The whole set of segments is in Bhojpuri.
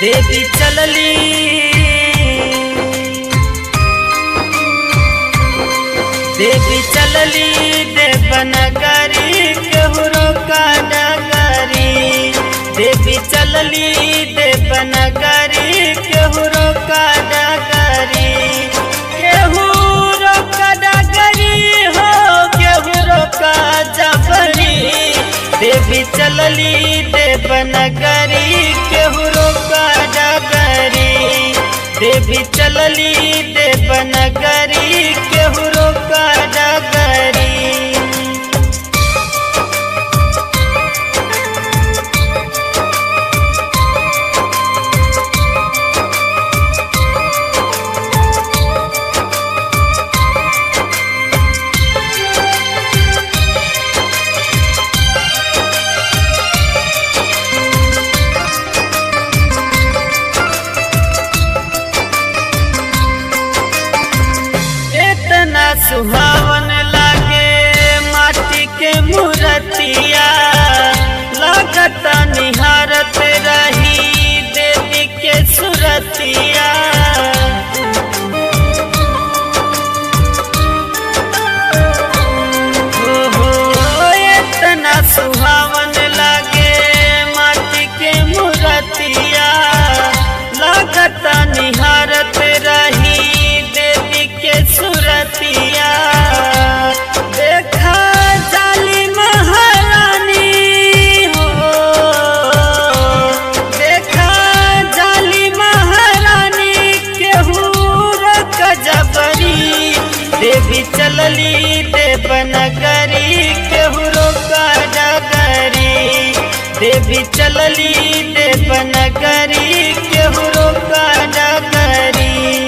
देवी चलली देवी चलली देवनगरी केहरो का डगरी देवी चलली देवनगरी केहरो का डगरी केहरो का डगरी हो केहरो का जबरी देवी चलली देवनगरी केहरो का डगरी देवी चलली देवनगरी केहरो का डगरी इतना सुहावन लागे माटी के मूर्तिया लागत निहारत रही देवी के सुरतिया हो हो इतना सुहावन लागे माटी के मूर्तिया लागत निहारत रही देवी के सुरतिया देखा जाली महारानी हो देखा जाली महारानी केहू कजबरी देवी चलली देवनगरी केहू का डगरी देवी चलली देवनगरी केहू का डगरी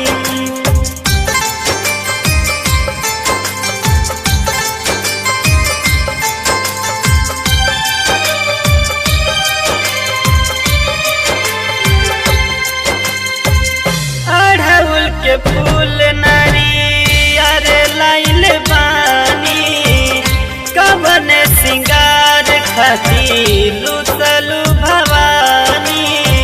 अढ़उल के फूल नरियर लाइल बानी कवन सिंगार खातिर लुतलु भवानी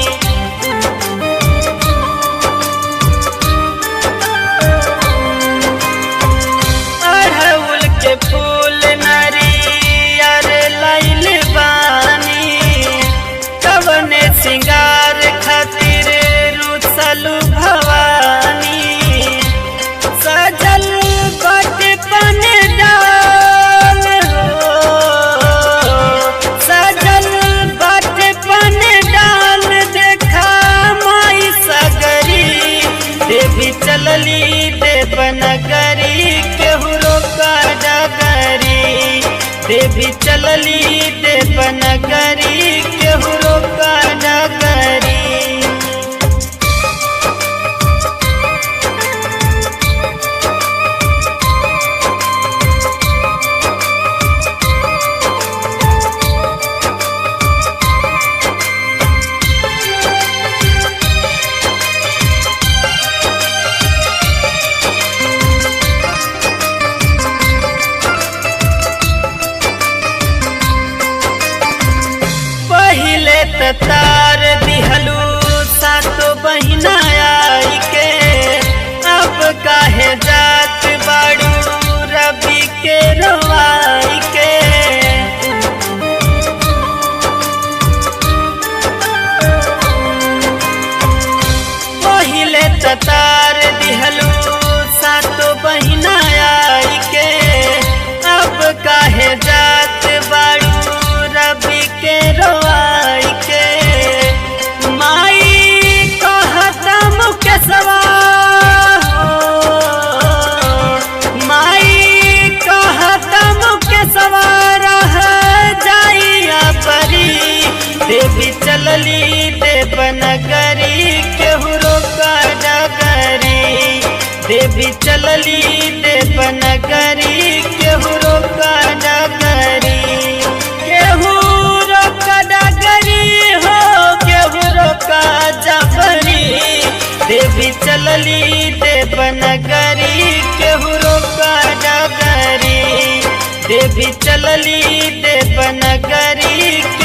अढ़उल के फूल नरियर लाइल बानी कवन सिंगार खातिर रुसलु भवानी सजल बट पन डाल हो सजल बट पन डाल देखा माई सगरी देवी चलली देवनगरी केहरो का डगरी देवी चलली देवनगरी केहरो का डगरी पहिले त तार दिहलू सातो बहिना आई के अब काहे जात बाड़ू रवि के रवाई के पहिले त तार दिहलू सातो बहिना आई के अब काहे जात बाड़ू रवि के रवाई के माई कहता मुकेशवा हो माई कहता मुकेशवा रह जाइया परी देवी चलली देवनगरी केहरो का डगरी देवी चलली देवनगरी केहरो का डगरी केहूरो का डगरी हो केहूरो का जबरी देवी चलली देवनगरी केहूरो का डगरी देवी चलली देवनगरी